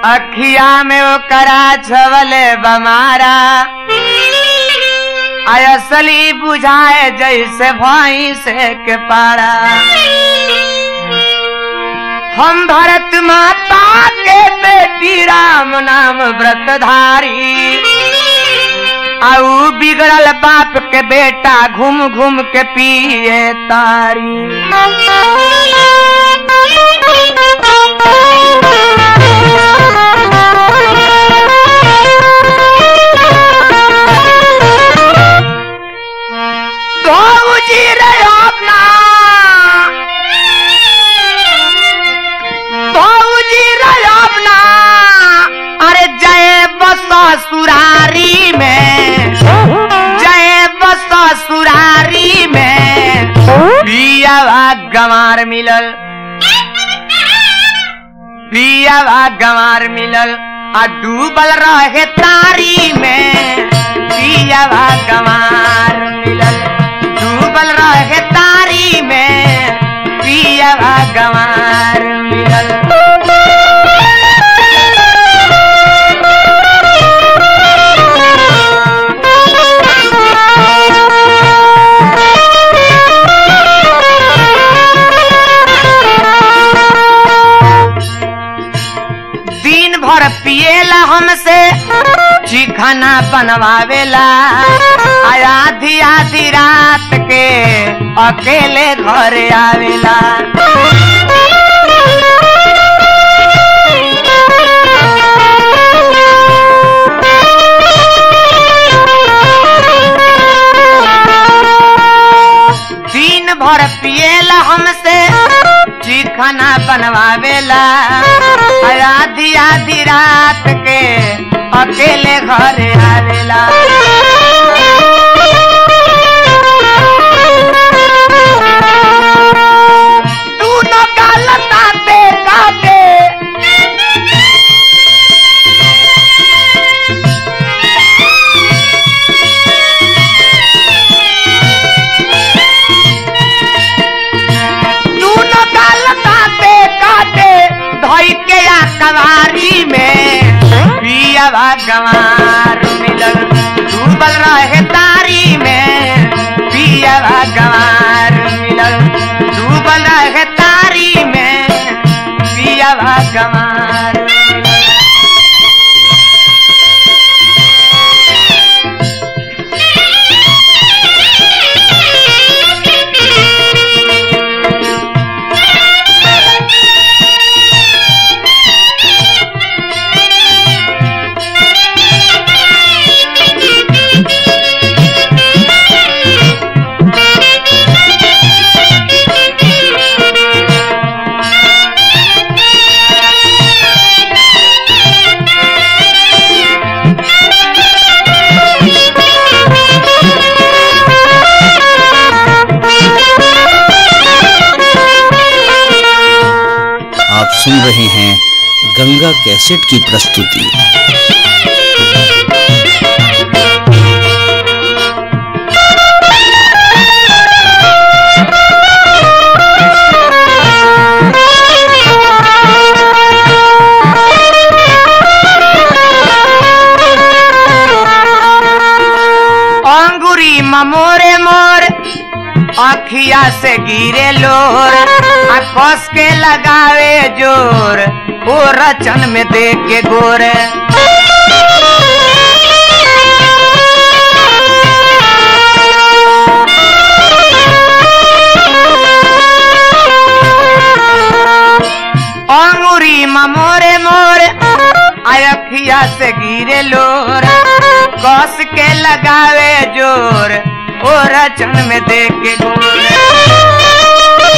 अखिया में ओकरा छवले बमारा असली बुझाए जैसे भाई से के पारा हम भरत माता के बेटी राम नाम व्रतधारी आऊ बिगड़ल बाप के बेटा घूम घूम के पिए तारी जी रे अपना जी रे अपना अरे जय बस सुरारी में जय बस सुरारी में पिया गंवार मिलल पिया गंवार मिलल आ डूबल रहे तारी में पिया गंवार मिलल डूबल रहे तारी में पिया गंवार मिलल दिन भर पिएला हमसे चिखना बनवावेला आधी आधी रात के अकेले घर आवेला दिन भर पिएला हमसे चिखना बनवावेला आधी आधी रात के अकेले घर आवेला तू न गलताते काटे तू न गलताते काटे धोई के या कवारी में पिया गंवार मिलल डूबल रहे तारी में पिया गंवार मिलल डूबल रहे तारी में पिया गंवार आप सुन रहे हैं गंगा कैसेट की प्रस्तुति अंगुरी ममोरे मोर अखिया से गिरे लोर आ कस के लगावे जोर ओ रचन में दे के गोर अंगुरी ममोरे मोर अखिया से गिरे लोर कस के लगावे जोर ओ रचन में दे के गोर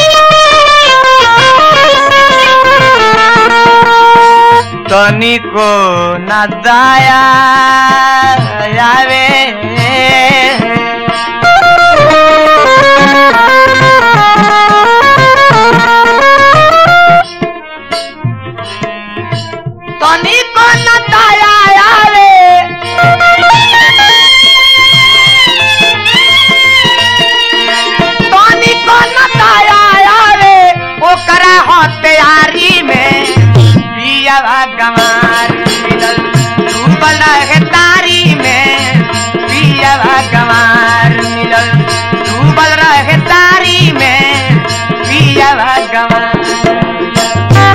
तनिको न दाया आवे तनिको न दाया आवे तनिको न दाया आवे ओकरा हो तैयारी में पिया गंवार डूबल रहे तारी में पियावा गंवार मिलल डूबल रहे तारी में पियावा गंवार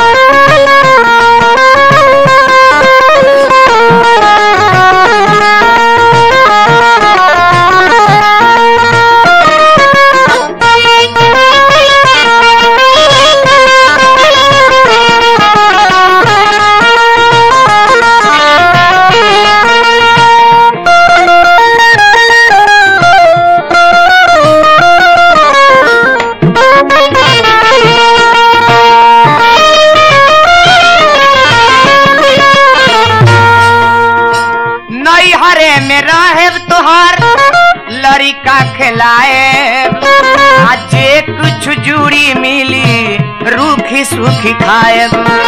नैहरे में रहे तोहार लड़का खिलाए जे कुछ जूड़ी मिली रूखी सूखी खाए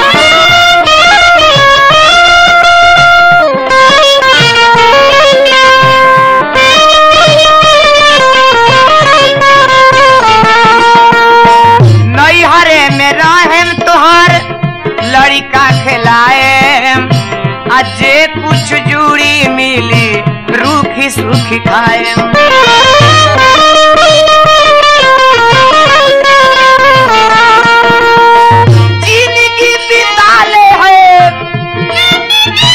नैहरे में रहे तोहार लड़का खिलाए आ जे कुछ जूड़ी मिली रूखी सूखी खाए जिंदगी बिताले है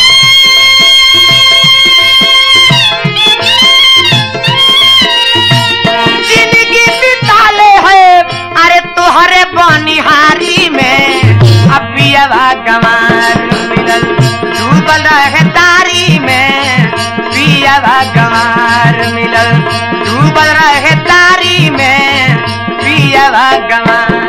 जिंदगी बिताले है अरे तोहरे बनिहारी में अबियावा गंवार मिलल डूबल रहे तारी में पियावा गंवार मिलल डूबल रहे तारी में पियावा गंवार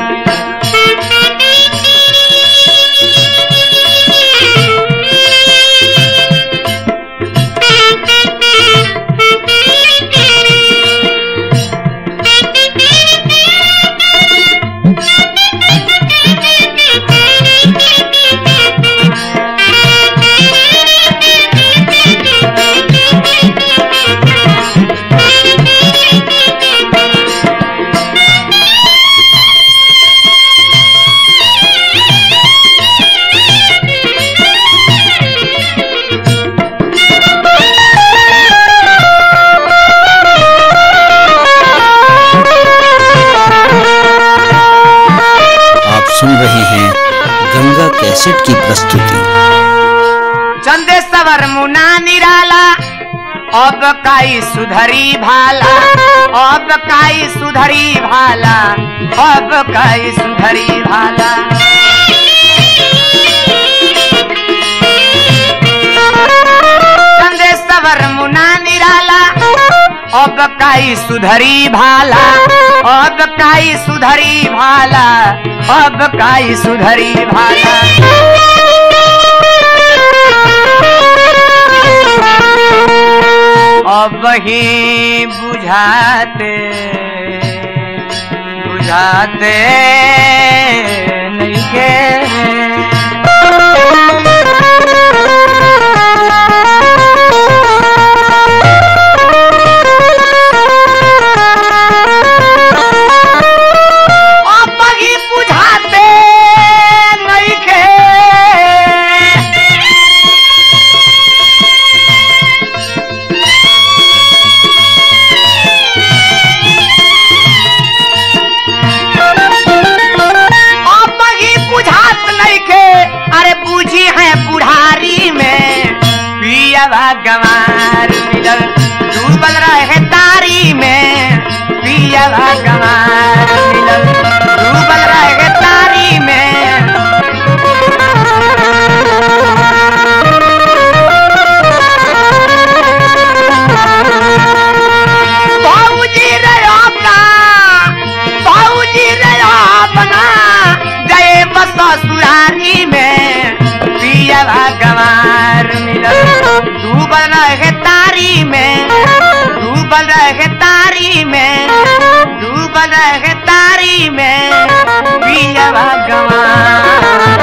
आप सुन रहे हैं गंगा कैसेट की प्रस्तुति चंदेश्वर मुना निराला अब काई सुधरी भाला अब काई सुधरी भाला अब काई सुधरी भाला चंदेश्वर मुना निराला अब काई सुधरी भाला अब काई सुधरी भाला अब काई सुधरी भाला अब ही बुझाते बुझाते नहीं के अब ही बुझाते नहीं के अब ही बुझात नहीं के अरे बूझी है बुढ़ारी में पियावा गंवार मिलल डूबल रहे तारी में पियावा गंवार मिलल डूबल रहे तारी में बाबूजी रे अपना बाबूजी रे अपना गए बस ससुरारी में पियावा गंवार मिलल डूबल रहे तारी में डूबल रहे तारी में डूबल रहे तारी में पियावा गंवार